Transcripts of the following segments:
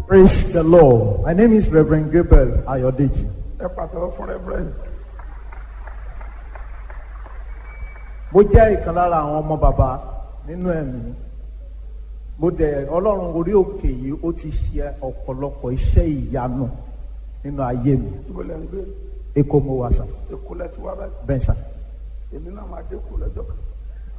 Praise the Lord. My name is Reverend Gabriel Ayodeji. ẹ pàtàkì fún reverend Mo jẹ́ ìkan lára àwọn ọmọ bàbá nínú ẹ̀mí. Mo dẹ̀ Ọlọ́run orí òkè yìí ó ti ṣe ọ̀pọ̀lọpọ̀ iṣẹ́ ìyanu nínú ayé mi. ibo lẹ́ ń gbé Èkó mo wà sà, èkó lẹ́ ti wá báyìí bẹ́ẹ̀ sà. èmi náà máa dé kó lọ́jọ́ kan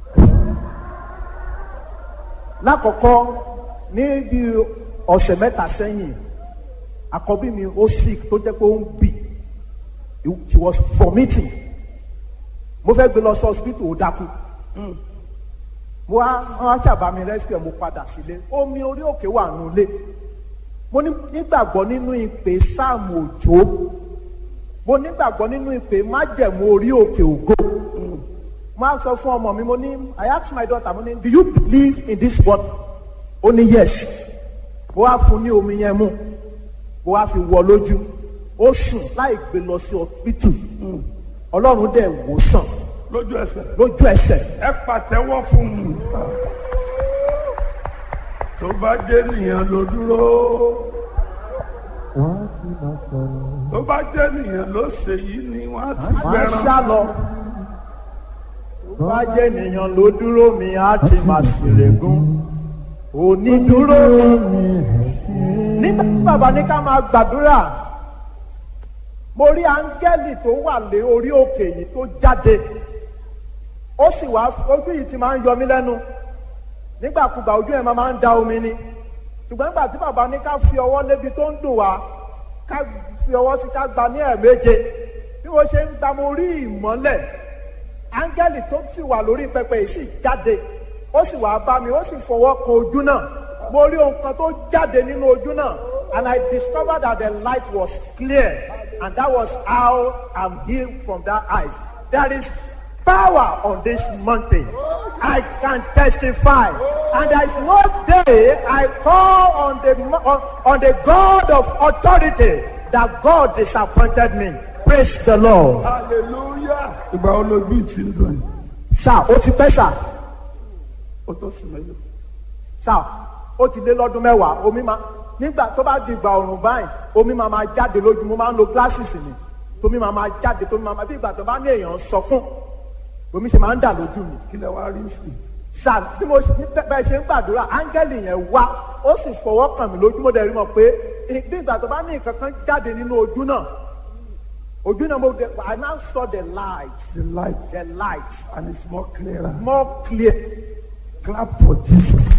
Lákọ̀ọ́kọ́ ní bí ọ̀sẹ̀ mẹ́ta sẹ́yìn, àkọ́bí mi ó sick tó jẹ́ pé ó ń bì. She was vomiting. Mo fẹ́ gbé lọ sí hospital ó dákú. mo wá wọn ṣàbá mi rescue mo padà sílé omi orí òkè wà nulẹ̀ mo ní- nígbàgbọ́ nínú ìpè sáàmù òjò mo nígbàgbọ́ nínú ìpè májẹ̀mú orí òkè ògo mo á sọ fún ọmọ mi mo ní I ask my daughter mo ní do you believe in this word ó ní yes mo wá fún ní omi yẹn mu mo wá fi wọ lójú ó sùn láì gbé lọ sí ọpítù ọlọ́run dẹ̀ wò sàn lójú ẹsẹ̀ lójú ẹsẹ̀ ẹ pàtẹ́wọ́ fún un tó bá jẹ́ nìyẹn ló dúró tó bá jẹ́ nìyẹn ló ṣe yìí ni wọ́n á ti máa ń gbẹran sá lọ. tó bá jẹ́ ènìyàn ló dúró mi á ti máa ṣèrègùn. onídúró mi. nígbà tí bàbá ní ká máa gbàdúrà mo rí áńgẹ́lì tó wà lé orí òkè yìí tó jáde ó sì wá ojú yìí ti máa ń yọ mí lẹ́nu nígbàkúgbà ojú ẹ̀ máa ń da omi ni ṣùgbọ́n nígbà tí bàbá ní ká fi ọwọ́ lébi tó ń dùn wá ká fi ọwọ́ sí ká gba ní ẹ̀ẹ̀méje bí mo ṣe ń gba mo rí ìmọ́lẹ̀ áńgẹ́lì tó sì wà lórí pẹpẹ yìí sì jáde ó sì wá bá mi ó sì fọwọ́ kan ojú náà mo rí ohun kan tó jáde nínú ojú náà and I discovered that the light was clear and that was how I'm healed from that eyes there is power on this mountain. I can testify. And there is no day I call on the on, on the God of authority that God disappointed me. Praise the Lord. hallelujah ìgbà wo lójú ìtì ń dùn yìí Sá ó ti pẹ́ sá ó tó sùn mẹ́lẹ̀ sá ó ti lé lọ́dún mẹ́wàá omi máa nígbà tó bá di ìgbà ọ̀rùn báyìí omi máa máa jáde lójú mo máa ń lo glasses mi tómi máa máa jáde tómi máa máa bí ìgbà tó bá ní èèyàn ń sọkún omi ṣe máa ń dà lójú mi. kí lẹ wá rí sí sàn bí mo ṣe bẹ́ẹ̀ ṣe ń gbàdúrà áńgẹ́lì yẹn wá ó sì fọwọ́ kàn mí lójú mo dẹ̀ rí mọ̀ pé bí ìgbà tó bá ní nǹkan kan jáde nínú ojú náà ojú náà mo dẹ̀ I now saw the light the light the light and it's more clearer more clear clap for Jesus.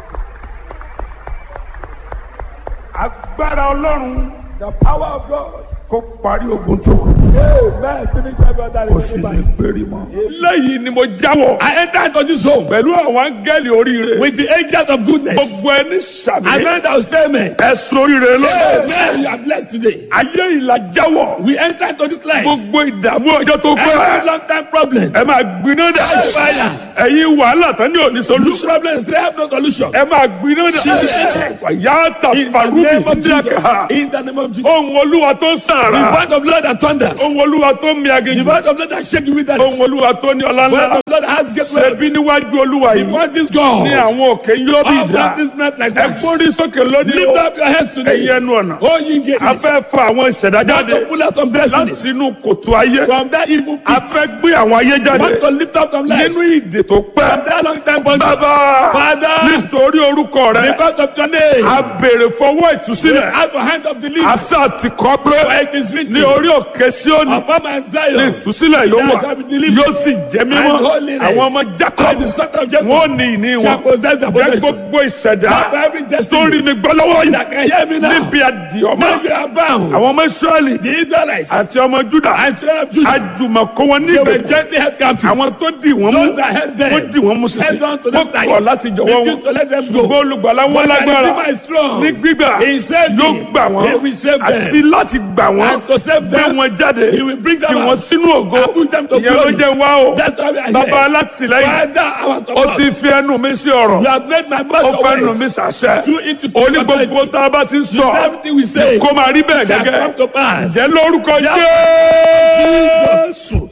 agbára ọlọ́run The power of God. kó parí ogun tó kù Amen. Finish every other kó sì lè battle. péré mọ́. lẹ́yìn ni mo jáwọ́ I enter into this home pẹ̀lú àwọn áńgẹ́lì oríire with the angels of goodness. gbogbo ẹni sàmì I meant I will stay amen. ẹ̀sùn oríire lọ́dọ̀ Amen. You are blessed today. ayé ìlà jáwọ́ We enter into this life. gbogbo ìdààmú ọjọ́ tó Every pẹ́ long time problem. ẹ máa gbiná dà Fire. ẹ̀yin wàhálà tán ní òní Loose solution problems. They have no solution. ẹ máa gbiná dà Jesus. fàyàtà In the farubi name of Jesus. díàkà In the name of Jesus. ohun olúwa tó The sàrà word of Lord that thunders. ohun olúwa tó mi The aginjù word of Lord that shake you with that. ohun olúwa tó ní ọlá The word ńlá of Lord that has great ṣẹbi words. níwájú olúwa The yìí word is God. ní àwọn òkè yóò bí All ìdá baptism like ẹ wax. gbórí sókè lónìí Lift o up your heads today. ẹ̀yin ẹnu ọ̀nà Oh, ye gates. a fẹ́ fa àwọn ìṣẹ̀dá Want jáde to pull out some láti destinies inú kòtò ayé from that evil a pit. fẹ́ gbé àwọn ayé jáde Want to lift up some lives nínú ìdè tó pẹ́ from that long time bondage. bàbá Father, nítorí orúkọ rẹ because of your name, a béèrè fọwọ́ we ìtúsílẹ̀ have a hand of deliverance. àṣà ti kọ́ pé For it is written, ní orí òkè Síónì upon my ní Zion, ìtúsílẹ̀ yóò there wà shall be deliverance yóò sì jẹ́ mímọ́ and holiness. àwọn ọmọ And Jacob the son of Jacob wọn ò ní ìní shall wọn possess the jẹ́ possession. gbogbo ìṣẹ̀dá Have every tó destiny rí mi gbọ́ lọ́wọ́ yìí that can hear me now. níbi àdìọ́mọ́ Now you are bound. àwọn ọmọ Ísírẹ́lì The Israelites àti ọmọ Júdà and children of Judah, àjùmọ̀kọ́ wọn they were níbẹ̀ gently held captive. àwọn tó dì wọ́n mú Those that held them, wọ́n dì wọ́n mú sísè held on to wọ́n them tight. kọ̀ láti jọ̀wọ́ wọn Refused to let them go. ṣùgbọ́n olùgbàlà wọn But the lágbára Redeemer is strong. ní gbígbà He saved yóò me. gbà wọ́n He will save them. àti láti gbà wọ́n And to save gbé them, wọn jáde He will bring them tì out. wọ́n sínú ògo And put them to ìyẹn ló glory. jẹ́ wá o That's why we are bàbá here. alátìlẹ́yìn Father, our ó ti support. fi ẹnu mi sí ọ̀rọ̀ You have made my ó mouth fẹ́ nu your mi ways. sàṣẹ Through it to ó ní gbogbo tá a bá ti ń sọ Everything we say kó máa rí bẹ́ẹ̀ shall gẹ́gẹ́ come to pass. jẹ́ lórúkọ Yeah. Jésù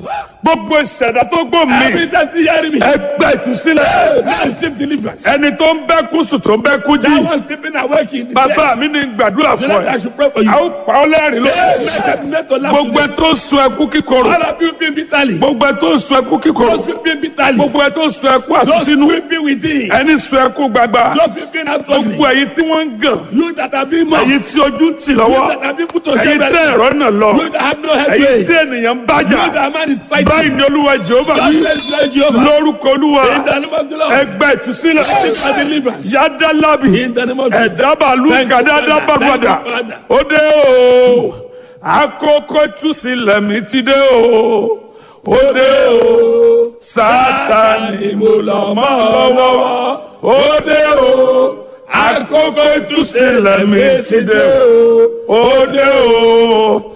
gbogbo ìṣẹ̀dá tó gbò mí Every time you hear me. ẹgbẹ́ ìtúsílẹ̀ Now receive deliverance. ẹni tó ń bẹ́ kú sùn tó ń bẹ́ kú jí That one sleeping awake in the bàbá chest. mi ní gbàdúrà The fún Lord, I ẹ should pray for you. a ó pa ọ́ lẹ́rìn ló Amen. Make to laugh gbogbo ẹ today. tó ń sun ẹkú kíkorò All of you weeping bitterly. gbogbo ẹ tó ń sun ẹkú kíkorò Those weeping bitterly. gbogbo ẹ tó ń sun ẹkú Those àsúnsínú weeping within. ẹni sun ẹkú gbagba Those weeping outwardly. gbogbo ẹ̀yin tí wọ́n ń gàn You that have been mocked. ẹ̀yin tí ojú ń tì You lọ́wọ́ that have been put to ẹ̀yin shame. tẹ́ ẹ̀rọ náà lọ You that have no ẹ̀yin headway. tí ènìyàn ń You bájà that man is fighting. báyìí ni olúwa jehova Just wí says Lord Jehovah. lórúkọ olúwa In the name of the Lord. ẹgbẹ́ ìtúsílẹ̀ Receive my deliverance. yádàlábì In the name of Jesus. ẹ̀dábàlú Thank you, kàdáadá Father. bàgbàdà Thank you, Father. ó dé o àkókò ìtúsílẹ̀ mi ti dé o ó dé o sátani mo lọ mọ́ lọ́wọ́ ó dé o àkókò ìtúsílẹ̀ mi ti dé o ó dé o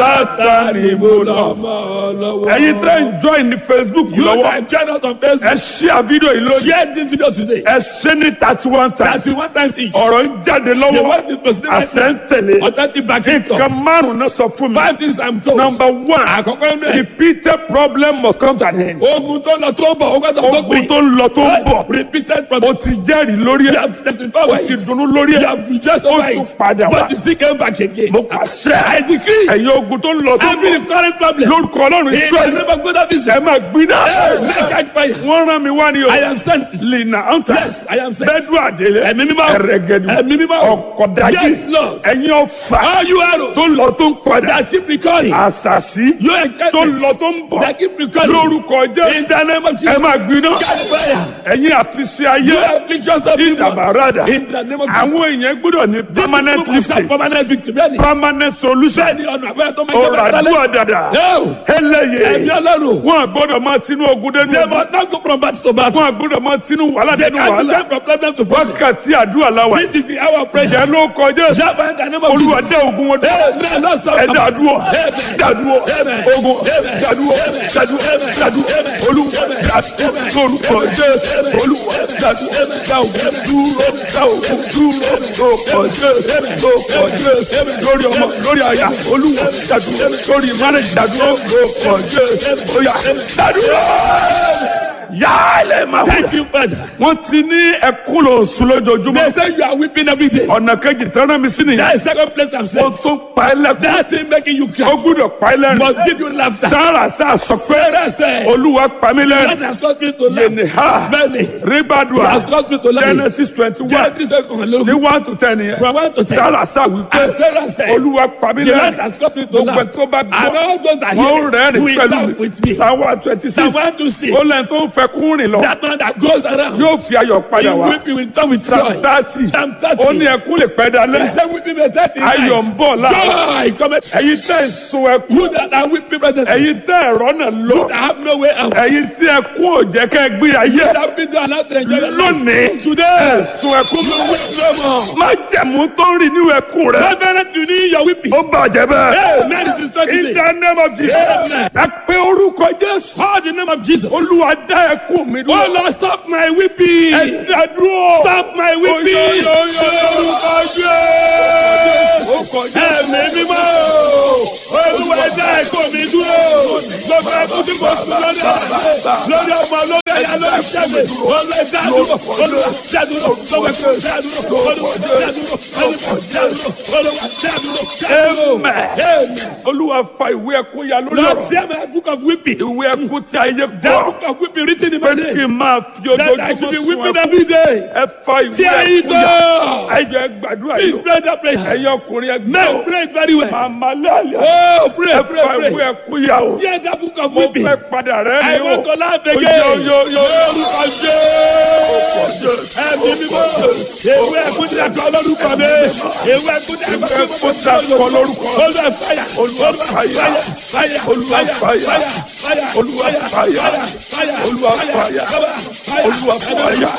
sátani mo lọ mọ́ lọ́wọ́. ẹ̀yin tẹ́ ń join ní facebook You lọ́wọ́ that join us on ẹ Facebook. ṣí àfídíò yìí lónìí Share this video today. ẹ ṣe ní thirty one times Thirty one times each. ọ̀rọ̀ ń jáde The lọ́wọ́ word is proceeding right àṣẹ ń now. tẹ̀lé Authentic backing nǹkan up. márùn-ún náà sọ fún mi. Five things I'm told. number one Àkọ́kọ́ inú ẹ̀. repeated problem must come to an end. Ogun tó lọ tó bọ̀, ogun tó tó ogun gbìn. tó ń lọ tó ń bọ̀ Repeated o problem. ti jẹ́rìí lórí You ẹ̀ have testified o over ti it. dunnú lórí You ẹ̀ have rejoiced ó over tún it. padà wá. But you still came back again. mo pàṣẹ I decree. ẹ̀yin ogun tó ń lọ tó ń Every bọ̀ current problem. lórúkọ ọlọ́run In the israẹli name of God of ẹ Israel. máa gbiná Make catch fire. wọ́n rán mi wá ní o I am sent. lina anta Yes, I am sent. bẹ́ẹ̀dù àdélé Ẹ̀mí mímọ́. ẹ̀rẹ̀gẹ̀dù Ẹ̀mí mímọ́. ọ̀kọ̀dájì Yes, Lord. ẹ̀yin ọ̀fà All you arrows tó ń lọ tó ń padà that keep recurring. àṣàṣì Your tó ń enchantments lọ tó ń bọ̀ that keep recurring. lórúkọ In jésù the name of ẹ Jesus. máa gbiná Catch fire. ẹ̀yin àfiṣe ayé You afflictions of people. ìdàbàràdà In the name of Jesus. àwọn èèyàn gbọ́dọ̀ ní permanent People must have lifting Permanent victory. Bẹ́ẹ̀ni. permanent solution Bẹ́ẹ̀ni ọ̀nà àbẹ́rẹ́ tó máa ń ọ̀rọ̀ jẹ́ bẹ́ẹ̀ àdúrà dàdà No. Ẹ̀mí eléyè ọlọ́run. wọn gbọ́dọ̀ máa tinú ogun dénú They ogun must not go from battle to battle. wọn gbọ́dọ̀ máa tinú wàhálà They dénú can't wàhálà go from problem to problem. wákàtí àdúrà làwà This is the hour of prayer. ìjẹ́ ló kọjá sí Java in the name of olúwa Jesus. dé ogun wọn dúró Amen. Lord, stop. ẹ dàdúrọ Amen. dàdúrọ Amen. ogun Amen. dàdúrọ Amen. dàdúrọ Amen. dàdúrọ Amen. olúwa dàdúrọ lórúkọ jésù olúwa dàdúrọ dáwọ dúró dáwọ dúró lórúkọ jésù lórúkọ jésù lórí ọmọ lórí àyà olúwa dàdúrọ lórí mánèjì dàdúrọ lórúkọ jésù óyá dàdúrọ yálẹ̀ máa wúlò Thank you, Father. wọ́n ti ní ẹkún lò sùn lójoojúmọ́ They say you are weeping every day. ọ̀nà kejì tẹ́lẹ̀ mi sí nìyẹn That is second place I'm ó saying. tún pa ẹ́ lẹ́kún That thing making you ó cry gbúdọ̀ pa ẹ́ lẹ́rìn must give you laughter. sára sá sọ pé Sarah said, olúwa pa mí that lẹ́rìn has caused me to yẹnì laugh. ha Many. It ribadua has caused me to laugh. genesis twenty one Genesis second ní hello. one to ten yẹn From one to ten. sára sá wípé And Sarah said, olúwa pa mí the Lord lẹ́rìn has caused me to gbogbo laugh. ẹ̀ tó bá And gbọ́ all those that wọ́n hear rẹ́rìn will pẹ̀lú laugh mi with me. sáwá twenty Psalm six one to six. ó lẹ́yìn tó ń fẹ́ kún rìn lọ That man that goes around. yóò fi ayọ̀ He padà wá weeping with tongue with psalm joy. thirty Psalm ó ní 30. ẹkún lè pẹ́ He dalẹ́ said weeping may thirty ayọ̀ ń bọ̀ láàárọ̀ Joy cometh. ẹ̀yin tẹ́ ń sun ẹkún You that are weeping presently. ẹ̀yin tẹ́ ẹ̀rọ náà lọ You that have no way out. ẹ̀yin tí ẹkún ò jẹ́ kẹ́ gbé ayé You that been to allow to enjoy your life. lónìí Today. ẹ̀sùn ẹkún You weep no more. má jẹ̀mú tó ń rìn nínú ẹkún rẹ Reverend, you need your weeping. ó bàjẹ́ bẹ́ẹ̀. Amen. This is not in today. the name of Jesus Amen. ẹ pé orúkọ Jésù Call the name of Jesus. olúwa dá ẹkún mi Oh dúró Lord, stop my weeping. ẹ dá dúró Stop my weeping. Oyo, oyo, oyo. Orúkọ Jésù. Ẹ̀mí mímọ́. Olúwa ẹ dá ẹ̀kọ́ mi dúró. Gbogbo ẹkún tí mo sùn lórí ọ̀rẹ́. Lórí ọmọ lórí ẹ̀yà lórí ṣẹ́gun. Olúwa ẹ dá dúró. Olúwa dá dúró. Gbogbo ẹkún dá dúró. Olúwa dá dúró. Olúwa dá dúró. Olúwa dá dúró. Dá dúró. Amen. Amen. olúwa fa ìwé ẹkún ya lórí Lord, ọ̀rọ̀ hear my book of weeping. ìwé ẹkún tí ayé That gbọ́ book of weeping written in pé my kí name. n máa fi That I should ojoojúmọ́ be sun weeping ẹkún every day. ẹ fa ìwé Tear it ẹkún ya up. ẹ jẹ́ gbàdúrà Please yìí pray that prayer. ẹ̀yin ọkùnrin ẹ Men gbọ́ pray it very well. màmá lálẹ́ Oh, pray, ẹ pray, fa ìwé pray. ẹkún ya o Hear that book of mo weeping. fẹ́ padà rẹ́ I ni o want to laugh again. Yo, yo, yo. Lórúkọ Jésù. Ẹ̀mí mímọ́. Ewé ẹ̀kún tí a kọ lórúkọ mi. Ewé ẹ̀kún tí a kọ ẹkún tí a kọ lórúkọ mi. Olúwa fàyà. Olúwa fàyà. Fàyà. Olúwa fàyà. Fàyà. Olúwa fàyà. Fàyà. Olúwa fàyà. Fàyà. Olúwa fàyà.